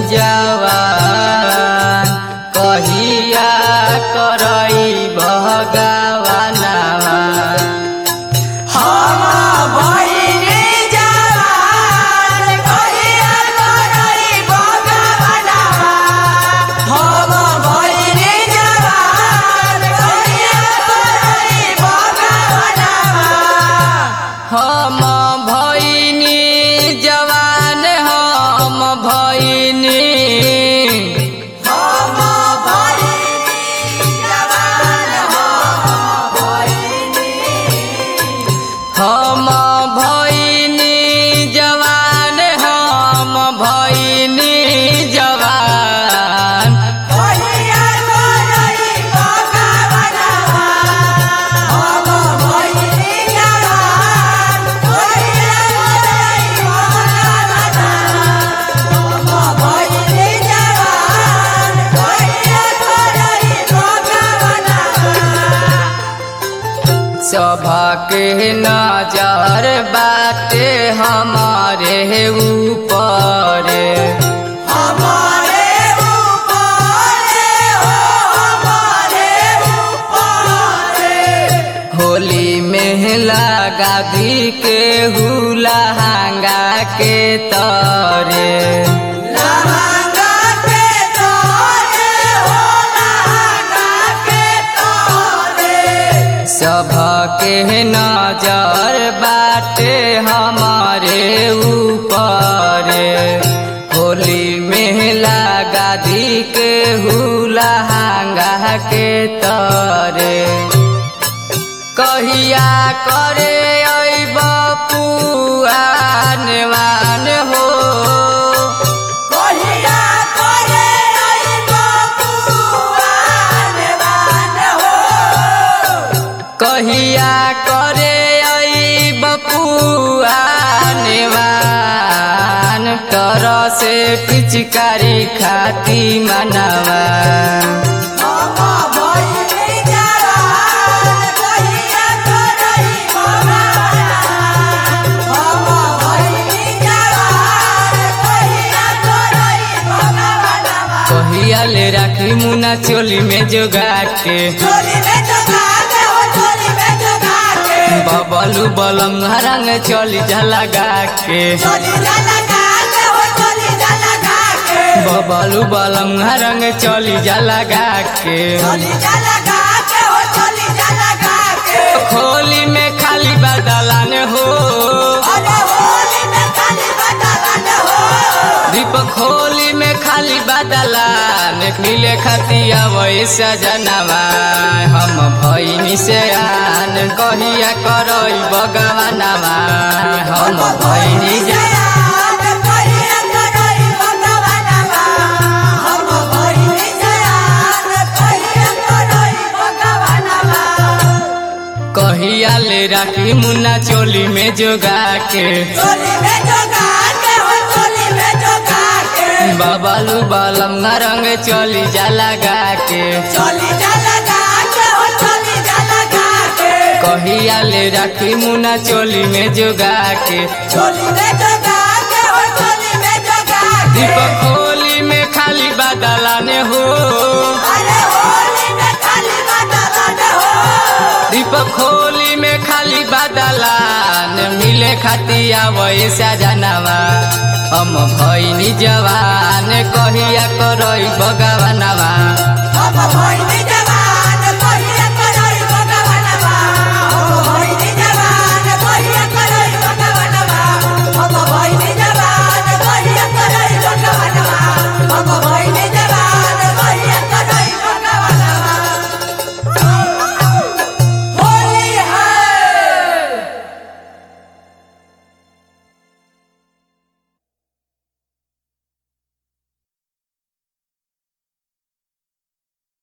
जवान कहिया करई भगवानवा हम भइनी जवान कहिया करई भगवानवा हम भइनी जवान कहिया करई भगवानवा हम भइनी जवान हम भइनी हम भइनी जवान हम भइनी हम भइनी जवान हम भइनी जवान कहिया करई भगवानवा हम भइनी जवान कहिया करई भगवानवा हम भइनी जवान कहिया करई भगवानवा सभके नजर बाटे हमारे ऊपर हमारे ऊपर हो हमारे ऊपर होली में लगा दी के हुलहंगा के तरे लहंगा के तोरे हो लहंगा के तोरे सभके नजर बाटे हमारे ऊपर होली में लगा दी के हुलहंगा के तरे कहिया करे अइब पुआनवान हो कहिया करे आई बपुआन बान हो कहिया करे अइब पुआनवान तर से पिचकारी खाती मनवा हम भइनी जवान कहिया करई भगवान हम भइनी जवान कहिया करई भगवान कहिया ले राखी मुना चोली में जोगा के चोली में जगा के हो चोली में जगा के बबलू बलम रंग चोली झलगा के चोली लगा के हो चोली लगा के बबलू बलम रंग चोली झलगा के चोली लगा के हो चोली लगा के खोली में खाली बदलान हो अरे होली में खाली बदलन हो दीप खोली में खाली बदलान मिले खतिया वैसा जनवा हम भैनी से आन कहिया करई भगवानवा हम भैनी जा जयान कहिया करई भगवानवा हम भइनी जयान कहिया करई भगवानवा कहिया ले राखी मुन्ना चोली में जोगा के चोली में जगा के हो चोली में जगा के बबलू बलम रंग चोली जा लगा के चोली लगा के हो चोली लगा के कहिया ले राखी मुन्ना चोली में जोगा के चोली में जगा के हो चोली में जगा के दीप खोली में खाली बदलान हो अरे होली में खाली बदलन हो दीप खोली में खाली बदलान मिले खतिया वैसा जनवा हम भैनी जवान कहिया करई भगवानवा हम भइनी